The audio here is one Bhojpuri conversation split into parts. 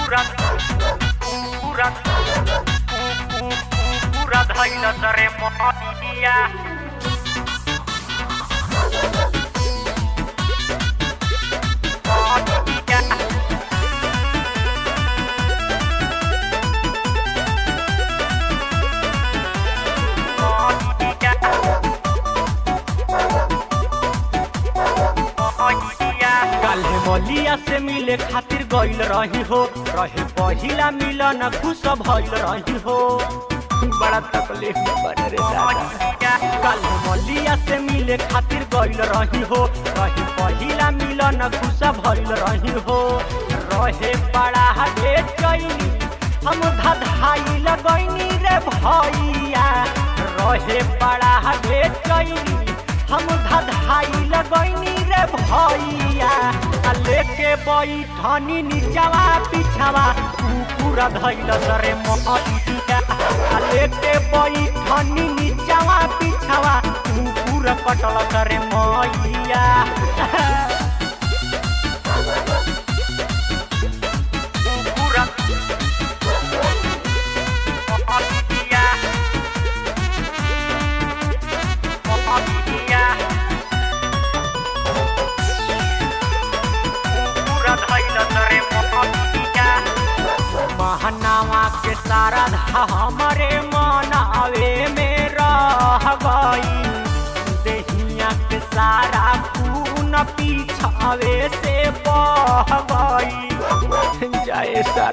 पूरा पूरा पूरा धैल तरे मोहिया काल्हे मलिया से मिले खातिर गइल रही हो रहे पहिला मिलन खुश भइल रही हो बड़ा तकलीफ में बने रे दादा काल्हे मलिया से मिले खातिर गइल रही हो रहे पहिला मिलन खुश भइल रही हो रहे बड़ा बेचैनी हम धधाई लगैनी रे भैया रहे बड़ा बेचैनी हम धधाई लगैनी रे भैया आ लेके बैठनी नीचवा पिछवा कुकुर धैल सरे मोहिया आ लेके बैठनी नीचवा पिछवा कुकुर कटल सरे मैया पूरा मोहिया मोहिया पूरा धैल तरे मोहिया महनावा के सारा धा हमरे मनावे में रह गई देहिया के सारा खून पीछावे से बह गई जय सर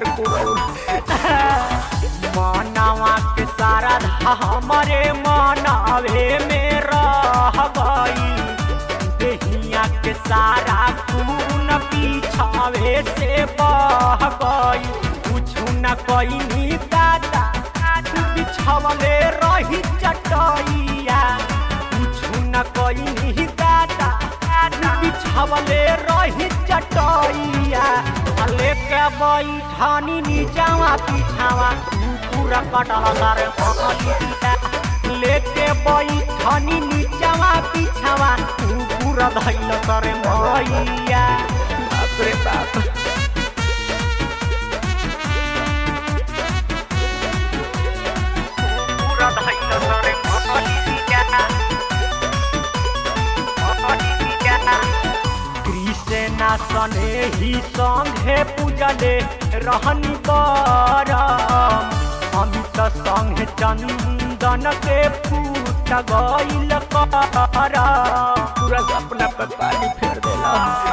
मनावा के सारा धा हमरे मनावे में रह गई देहिया के सारा खून पीछावे से बह गई कुछ न कहीं दादा बिछावले रही चटैया कुछ न कहीं दादा बिछावले रही चटैया आ लेके बैठानी नीचावा पिछावा पूरा कटल सर भलिया लेके बैठनी नीचवा पिछवा पूरा धैल करे मैया बाप रे बाप पूरा धैल तरे मोहिया मोहिया कृष्णा सने ही संघे पूजले रहनी बरम अमित संघे चंदन के फूट गइल कर पूरा अपना पे पानी फेर देला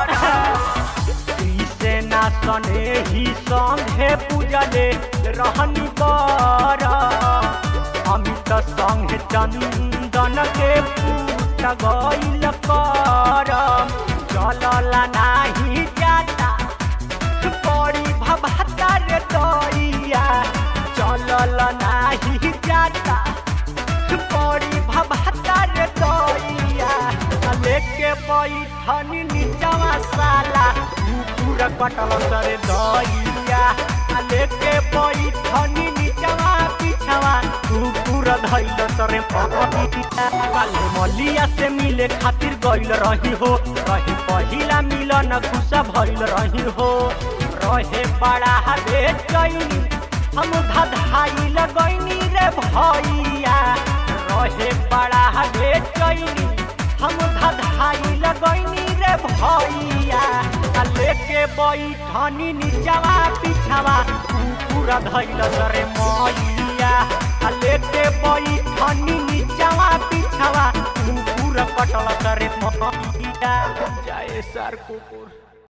कृष्णा सने ही संघे पूजले रहनी बरम अमित संघे चंदन के फूट गइल करम चलला नाही जाता बड़ी भभाता रे दैया चलल नाही जाता बड़ी भभाता रे दैया आ लेके बैठनी नीचवा साला पूरा कटल सरे दैया आ लेके बैठनी नीचवा पिछवा कुकुर धैल सरे पपिया काले मलिया से मिले खातिर गइल रही हो रही पहिला मिलन खुश भइल रही हो रहे बड़ा बेचैनी हम धधाई लगैनी रे भैया रहे बड़ा बेचैनी हम धधाई लगैनी रे भैया आ लेके बैठनी नीचवा पिछवा कुकुर धैल सरे मैया आ लेके बैठनी नीचवा पिछवा कुकुर कटल सरे मैया जय सर कुकुर